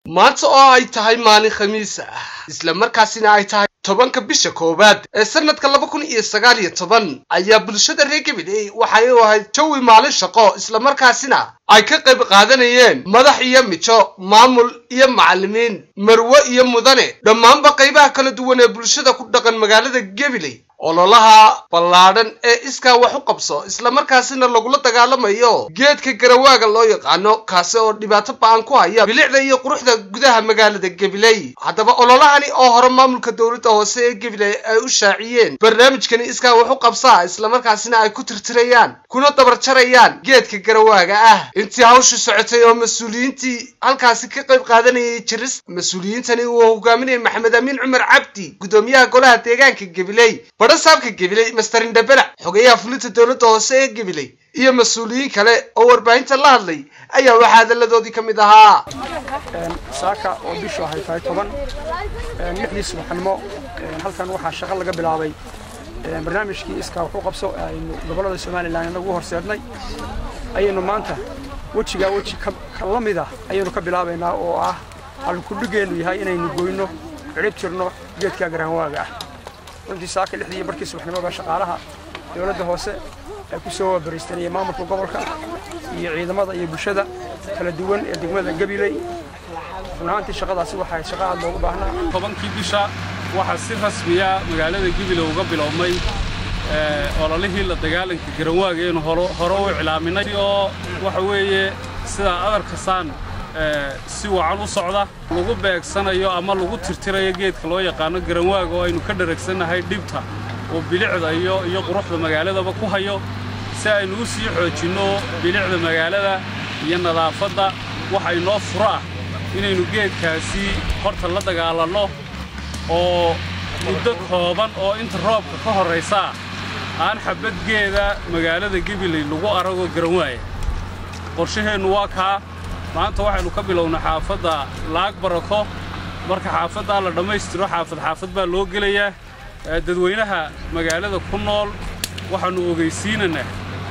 maanta oo ay tahay maalin khamiis ah isla markaasina ay tahay tobanka bisha koowaad ee sanadka laba kun iyo sagaal iyo toban ayaa bulshada reer gabiley waxay u ahayd jawi maalin shaqo islamarkaasina ay ka qayb qaadanayeen madax iyo mijo maamul iyo macallimiin marwe iyo mudane dhammaanba qaybaha kala duwan ee bulshada ku dhaqan magaalada gabiley ololaha ballaadhan ee iskaa wax u qabso islamarkaasina lagula dagaalamayo geedka garawaaga loo yaqaano kaasi oo dhibaato ba-an ku haya bilicda iyo quruxda gudaha magaalada gabiley haddaba ololahani oo hore maamulka dowladda hoose ee gabiley ay u shaaciyeen barnaamijkani iskaa wax u qabsaa islamarkaasina ay ku tirtirayaan kuna dabarjarayaan geedka garawaaga ah intii hawshu socotay oo mas-uuliyiintii halkaasi ka qayb qaadanayay jiris mas-uuliyiintani uu hogaaminayay maxamed amiin cumar cabdi gudoomiyaha golaha deegaanka gabiley badhasaabka gabiley master indhabelac xogeyaha fulinta dowladda hoose ee gabiley iyo mas-uuliyiin kale oo warbaahinta la hadlay ayaa waxaa hadalladoodii ka mid ahaa saaka oo bishu ahay tahay toban lixdii subaxnimo halkan waxaa shaqo laga bilaabay barnaamijkii iskaa wuxuu qabso aynu gobollada somalilan inagu horseednay ayaynu maanta wejigaa weji ka la mid ah ayaynu ka bilaabaynaa oo ah halkudhigeennu yahay inaynu goyno cirib jirno geedkaa garaanwaaga ah runtii saaka lixdii barkii subaxnimoba shaqaalaha dowladda hoose ay ku soo bariistanayeen maamulka gobolka iyo ciidamada iyo bulshada kala duwan ee degmada gabiley run ahaantii shaqadaasi waxay shaqa aad loogu baahnaa tobankii bisha waxaa si rasmiya magaalada gabiley uga bilowmay ololihii la dagaalanka garanwaaga aynu hore u iclaaminay oo waxa weeye sidaa adarka saan si wacan u socda lagu beegsanayo ama lagu tirtirayo geedka loo yaqaano garanwaaga oo aynu ka dharagsannahay dhibta oo bilicda iyo iyo quruxda magaaladaba ku hayo si aynu u sii xoojinno bilicda magaalada iyo nadaafadda waxa inoo furo ah inaynu geedkaasi horta la dagaalanno oo muddo kooban oo inta roobka ka horraysaa aan xabadgeeda magaalada gabiley lagu arago garanwaaya qorshaheennu waa kaa maanta waxaynu ka bilownay xaafadda laag barako marka xaafaddaa la dhammaystiro xaafad xaafad baa loo gelayaa dadweynaha magaalada ku nool waxaannu ogaysiinaynaa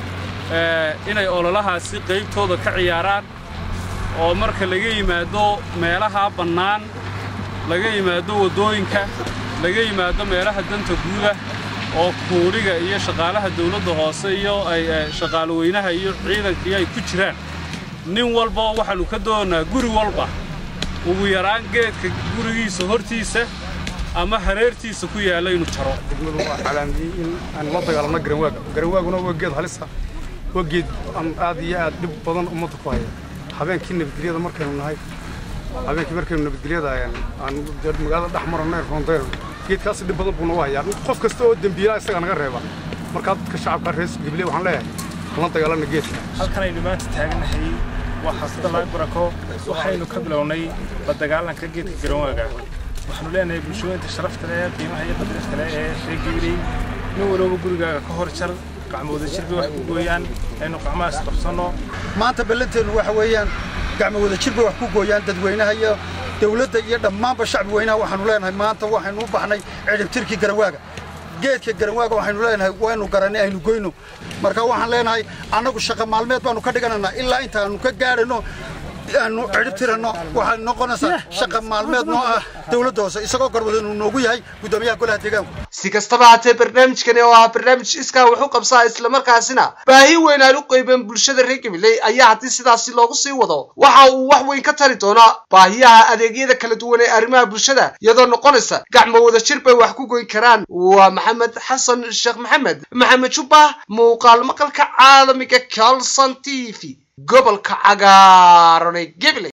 inay ololahaasi qaybtooda ka ciyaaraan oo marka laga yimaado meelaha bannaan laga yimaado waddooyinka laga yimaado meelaha danta guuda oo kuudhiga iyo shaqaalaha dawladda hoose iyo ay shaqaaloweynaha iyo ciidanka iyo ay ku jiraan nin walba waxaannu ka doonnaa guri walba ugu yaraan geedka gurigiisa hortiisa ama hareertiisa ku yaalla inuu jaro degmadu waa calaamiyey in aan la dagaalamno garanwaaga garanwaaguna waa geed halisa waa geed aad iyo aad dhib badan ummadda ku haya habeenkii nabadgelyada markaynu nahay habeenkii markaynu nabadgelyada aan magaalada dhex marannay roondayno geedkaasi dhib badan buu nagu hayaa qof kasta oo dembiilaa isagaa naga reeba markaa dadka shacabka reer gabiley waxaan leeyahay la dagaalanna geedka halkan aynu maanta taaganahay waa xaafadda laag barako waxaynu ka bilownay la dagaalanka geedka garanwaaga waxaanu leenahay bulshooyinta sharafta leh qiimaha iyo qadrifta leh ee reer gabiley nin walooba gurigaaga ka hor jar gacmooda jir bay wax ku gooyaan aynu gacmahaas qabsanno maanta ballanteennu waxa weeyaan gacmo wada jir bay wax ku gooyaan dadweynaha iyo dawladda iyo dhammaanba shacbi weynaha waxaanu leenahay maanta waxaynu u baxnay cidhibtirkii garanwaaga geedka garanwaaga waxaynu leenahay waynu garanay aynu goyno marka waxaan leenahay annagu shaqa maalmeed baanu ka dhiganaynaa ilaa intaanu ka gaadhano aanu cidhibtiranno waxay noqonaysaa shaqa maalmeed noo ah dawladda hoose isagoo garwadanu noogu yahay guddoomiyaha golaha deegaanku si kastaba haatee barnaamijkani oo ahaa barnaamij iskaa wax u qabsaa islamarkaasina baahi weyn aan u qaybeen bulshada reer gabiley ayaa haddii sidaasi loogu sii wado waxa uu wax weyn ka tari doonaa baahiyaha adeegyada kala duwan ee arrimaha bulshada iyadoo noqonaysa gacmo wada jir bay wax ku goyn karaan waa maxamed xasan sheekh maxamed maxamed jubbah muuqaal maqalka caalamiga calson t v gobolka cagaaran ee gabiley